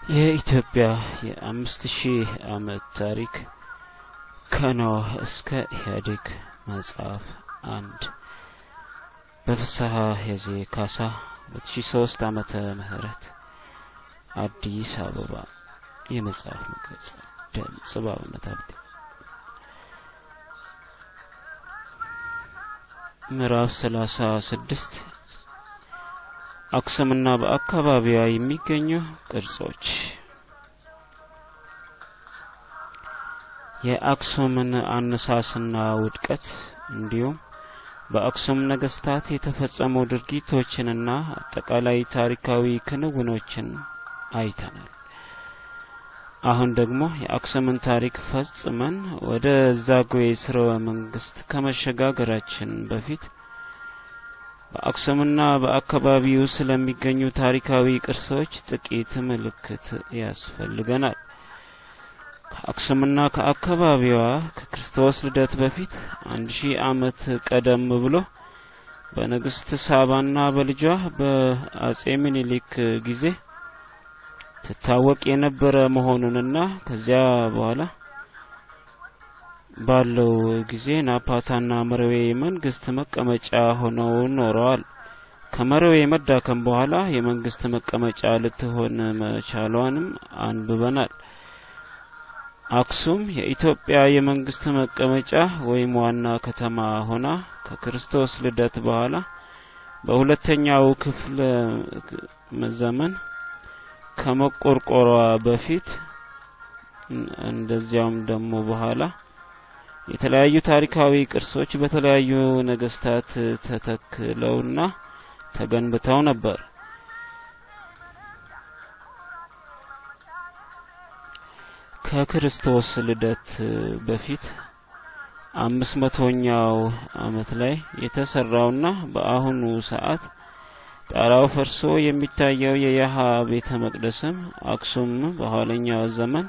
የኢትዮጵያ የአምስት ሺህ ዓመት ታሪክ ከኖህ እስከ ኢህአዴግ መጽሐፍ አንድ በፍስሐ ሄዜ ካሳ 2003 ዓመተ ምህረት አዲስ አበባ የመጽሐፍ መግለጫ ድምጽ በአብነት ሀብቴ ምዕራፍ ሰላሳ ስድስት አክሱምና በአካባቢዋ የሚገኙ ቅርጾች የአክሱምን አነሳስና ውድቀት እንዲሁም በአክሱም ነገስታት የተፈጸሙ ድርጊቶችንና አጠቃላይ ታሪካዊ ክንውኖችን አይተናል። አሁን ደግሞ የአክሱምን ታሪክ ፈጽመን ወደ ዛጉዌ ስርወ መንግስት ከመሸጋገራችን በፊት በአክሱምና በአካባቢው ስለሚገኙ ታሪካዊ ቅርሶች ጥቂት ምልክት ያስፈልገናል። ከአክሱምና ከአካባቢዋ ከክርስቶስ ልደት በፊት አንድ ሺህ ዓመት ቀደም ብሎ በንግስት ሳባና በልጇ በአጼ ምኒልክ ጊዜ ትታወቅ የነበረ መሆኑንና ከዚያ በኋላ ባለው ጊዜ ናፓታና መረዌ መንግስት መቀመጫ ሆነው ኖረዋል። ከመረዌ መዳከም በኋላ የመንግስት መቀመጫ ልትሆን መቻሏንም አንብበናል። አክሱም የኢትዮጵያ የመንግስት መቀመጫ ወይም ዋና ከተማ ሆና ከክርስቶስ ልደት በኋላ በሁለተኛው ክፍለ ዘመን ከመቆርቆሯ በፊት እንደዚያውም ደግሞ በኋላ የተለያዩ ታሪካዊ ቅርሶች በተለያዩ ነገስታት ተተክለውና ተገንብተው ነበር። ከክርስቶስ ልደት በፊት አምስት መቶኛው አመት ላይ የተሰራውና በአሁኑ ሰዓት ጣራው ፈርሶ የሚታየው የያሃ ቤተ መቅደስም አክሱም በኋለኛው ዘመን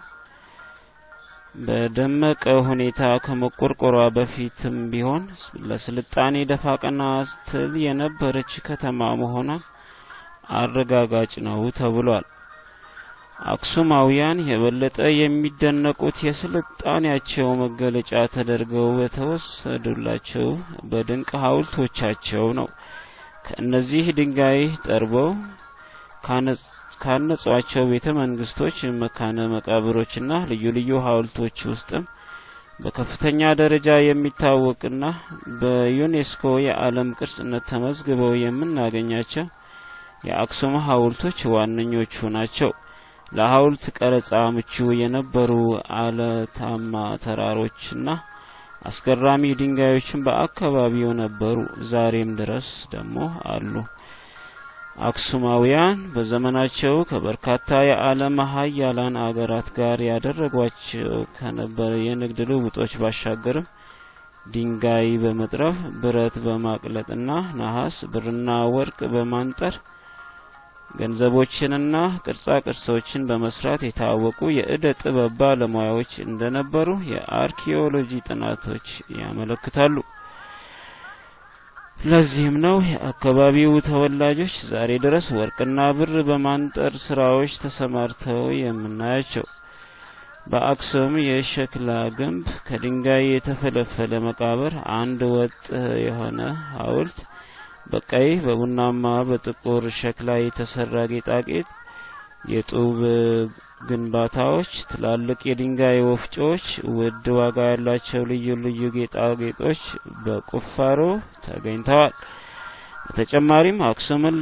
በደመቀ ሁኔታ ከመቆርቆሯ በፊትም ቢሆን ለስልጣኔ ደፋ ቀና ስትል የነበረች ከተማ መሆኗን አረጋጋጭ ነው ተብሏል። አክሱማውያን የበለጠ የሚደነቁት የስልጣኔያቸው መገለጫ ተደርገው በተወሰዱላቸው በድንቅ ሐውልቶቻቸው ነው። ከእነዚህ ድንጋይ ጠርበው ካነጿቸው ቤተ መንግስቶች፣ መካነ መቃብሮችና ልዩ ልዩ ሐውልቶች ውስጥም በከፍተኛ ደረጃ የሚታወቅና በዩኔስኮ የዓለም ቅርስነት ተመዝግበው የምናገኛቸው የአክሱም ሐውልቶች ዋነኞቹ ናቸው። ለሐውልት ቀረጻ ምቹ የነበሩ አለታማ ተራሮችና አስገራሚ ድንጋዮችን በአካባቢው ነበሩ። ዛሬም ድረስ ደግሞ አሉ። አክሱማውያን በዘመናቸው ከበርካታ የዓለም ሀያላን አገራት ጋር ያደረጓቸው ከነበረ የንግድ ልውጦች ባሻገርም ድንጋይ በመጥረብ ብረት በማቅለጥና ነሐስ፣ ብርና ወርቅ በማንጠር ገንዘቦችንና ቅርጻ ቅርሶችን በመስራት የታወቁ የእደ ጥበብ ባለሙያዎች እንደነበሩ የአርኪኦሎጂ ጥናቶች ያመለክታሉ። ለዚህም ነው የአካባቢው ተወላጆች ዛሬ ድረስ ወርቅና ብር በማንጠር ስራዎች ተሰማርተው የምናያቸው። በአክሱም የሸክላ ግንብ፣ ከድንጋይ የተፈለፈለ መቃብር፣ አንድ ወጥ የሆነ ሐውልት በቀይ በቡናማ በጥቁር ሸክላ የተሰራ ጌጣጌጥ፣ የጡብ ግንባታዎች፣ ትላልቅ የድንጋይ ወፍጮዎች፣ ውድ ዋጋ ያላቸው ልዩ ልዩ ጌጣጌጦች በቁፋሮ ተገኝተዋል። በተጨማሪም አክሱምን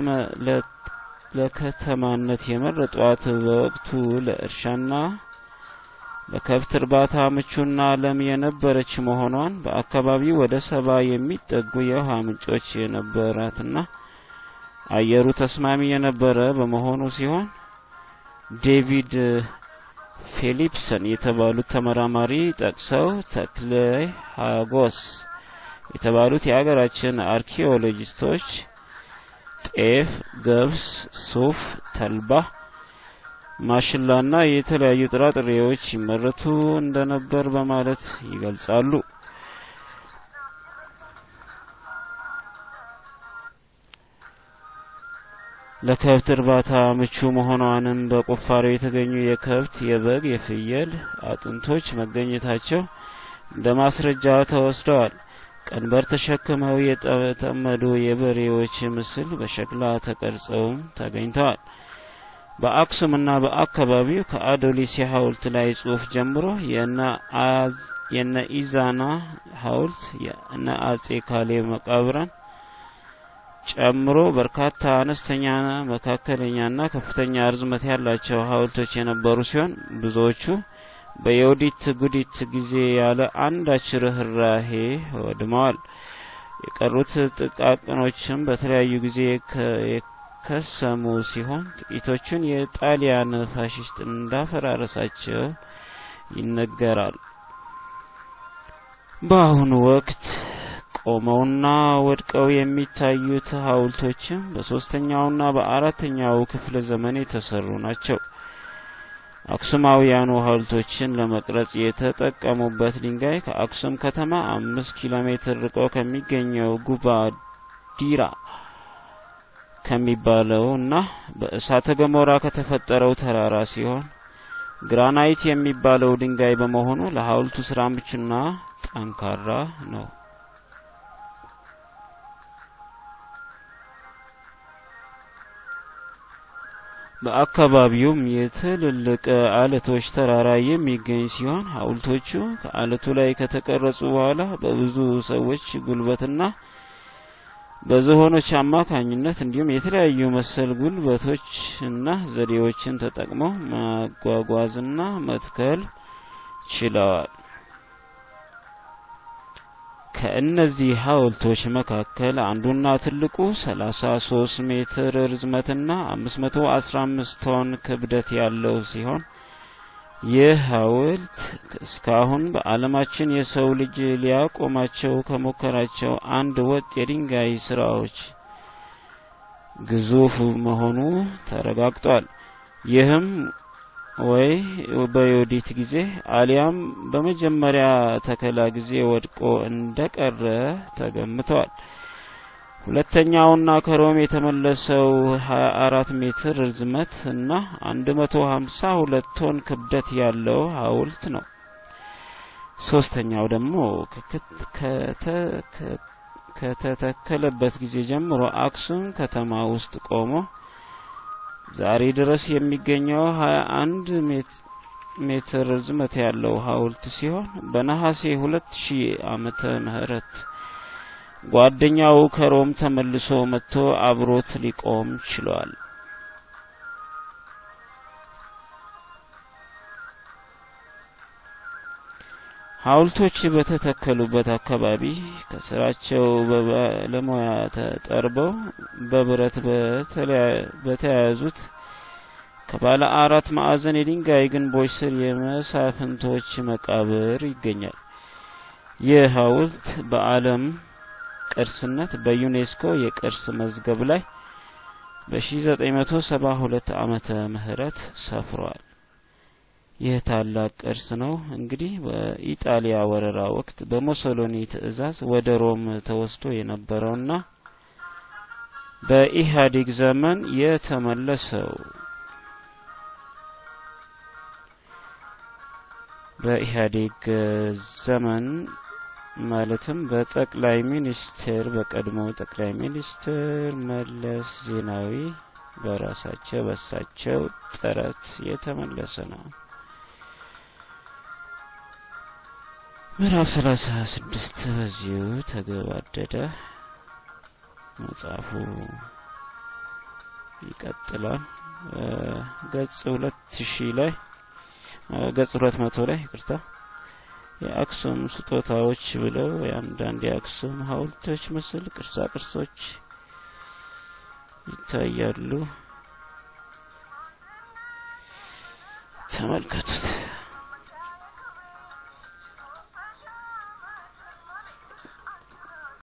ለከተማነት የመረጧት በወቅቱ ለእርሻና ለከብት እርባታ ምቹና ለም የነበረች መሆኗን በአካባቢው ወደ ሰባ የሚጠጉ የውሃ ምንጮች የነበራትና አየሩ ተስማሚ የነበረ በመሆኑ ሲሆን ዴቪድ ፊሊፕሰን የተባሉት ተመራማሪ ጠቅሰው ተክለ ሀጎስ የተባሉት የሀገራችን አርኪኦሎጂስቶች ጤፍ፣ ገብስ፣ ሱፍ፣ ተልባ ማሽላና የተለያዩ ጥራጥሬዎች ይመረቱ እንደነበር በማለት ይገልጻሉ። ለከብት እርባታ ምቹ መሆኗንም በቁፋሮ የተገኙ የከብት፣ የበግ፣ የፍየል አጥንቶች መገኘታቸው እንደ ማስረጃ ተወስደዋል። ቀንበር ተሸክመው የተጠመዱ የበሬዎች ምስል በሸክላ ተቀርጸውም ተገኝተዋል። በአክሱምና በአካባቢው ከአዶሊስ የሐውልት ላይ ጽሑፍ ጀምሮ የነ ኢዛና ሐውልት የነ አጼ ካሌብ መቃብራን ጨምሮ በርካታ አነስተኛና መካከለኛና ከፍተኛ ርዝመት ያላቸው ሐውልቶች የነበሩ ሲሆን ብዙዎቹ በዮዲት ጉዲት ጊዜ ያለ አንዳች ርኅራሄ ወድመዋል። የቀሩት ጥቃቅኖችም በተለያዩ ጊዜ የከሰሙ ሲሆን ጥቂቶቹን የጣሊያን ፋሽስት እንዳፈራረሳቸው ይነገራል። በአሁኑ ወቅት ቆመውና ወድቀው የሚታዩት ሐውልቶችም በሶስተኛውና በአራተኛው ክፍለ ዘመን የተሰሩ ናቸው። አክሱማውያኑ ሐውልቶችን ለመቅረጽ የተጠቀሙበት ድንጋይ ከአክሱም ከተማ አምስት ኪሎ ሜትር ርቆ ከሚገኘው ጉባ ዲራ ከሚባለው እና በእሳተ ገሞራ ከተፈጠረው ተራራ ሲሆን ግራናይት የሚባለው ድንጋይ በመሆኑ ለሐውልቱ ስራ ምቹና ጠንካራ ነው። በአካባቢውም የትልልቅ አለቶች ተራራ የሚገኝ ሲሆን ሐውልቶቹ ከአለቱ ላይ ከተቀረጹ በኋላ በብዙ ሰዎች ጉልበትና በዝሆኖች አማካኝነት እንዲሁም የተለያዩ መሰል ጉልበቶችና ዘዴዎችን ተጠቅመው ማጓጓዝና መትከል ችለዋል። ከእነዚህ ሐውልቶች መካከል አንዱና ትልቁ 33 ሜትር ርዝመትና 515 ቶን ክብደት ያለው ሲሆን ይህ ሐውልት እስካሁን በዓለማችን የሰው ልጅ ሊያቆማቸው ከሞከራቸው አንድ ወጥ የድንጋይ ስራዎች ግዙፍ መሆኑ ተረጋግጧል። ይህም ወይ በዮዲት ጊዜ አሊያም በመጀመሪያ ተከላ ጊዜ ወድቆ እንደቀረ ተገምቷል። ሁለተኛውና ከሮም የተመለሰው 24 ሜትር ርዝመት እና 152 ቶን ክብደት ያለው ሐውልት ነው። ሶስተኛው ደግሞ ከተተከለበት ጊዜ ጀምሮ አክሱም ከተማ ውስጥ ቆሞ ዛሬ ድረስ የሚገኘው 21 ሜትር ርዝመት ያለው ሐውልት ሲሆን በነሐሴ 2000 ዓመተ ምህረት ጓደኛው ከሮም ተመልሶ መጥቶ አብሮት ሊቆም ችሏል። ሐውልቶች በተተከሉበት አካባቢ ከስራቸው በባለሙያ ተጠርበው በብረት በተያያዙት ከባለ አራት ማዕዘን የድንጋይ ግንቦች ስር የመሳፍንቶች መቃብር ይገኛል። ይህ ሐውልት በዓለም ቅርስነት በዩኔስኮ የቅርስ መዝገብ ላይ በ1972 ዓመተ ምህረት ሰፍሯል። ይህ ታላቅ ቅርስ ነው። እንግዲህ በኢጣሊያ ወረራ ወቅት በሞሶሎኒ ትዕዛዝ ወደ ሮም ተወስዶ የነበረውና በኢህአዴግ ዘመን የተመለሰው በኢህአዴግ ዘመን ማለትም በጠቅላይ ሚኒስትር በቀድሞው ጠቅላይ ሚኒስትር መለስ ዜናዊ በራሳቸው በሳቸው ጥረት የተመለሰ ነው። ምዕራፍ ሰላሳ ስድስት በዚሁ ተገባደደ። መጽሐፉ ይቀጥላል። ገጽ ሁለት ሺህ ላይ ገጽ ሁለት መቶ ላይ ይቅርታ የአክሱም ስጦታዎች ብለው የአንዳንድ የአክሱም ሐውልቶች ምስል ቅርሳ ቅርሶች ይታያሉ። ተመልከቱት።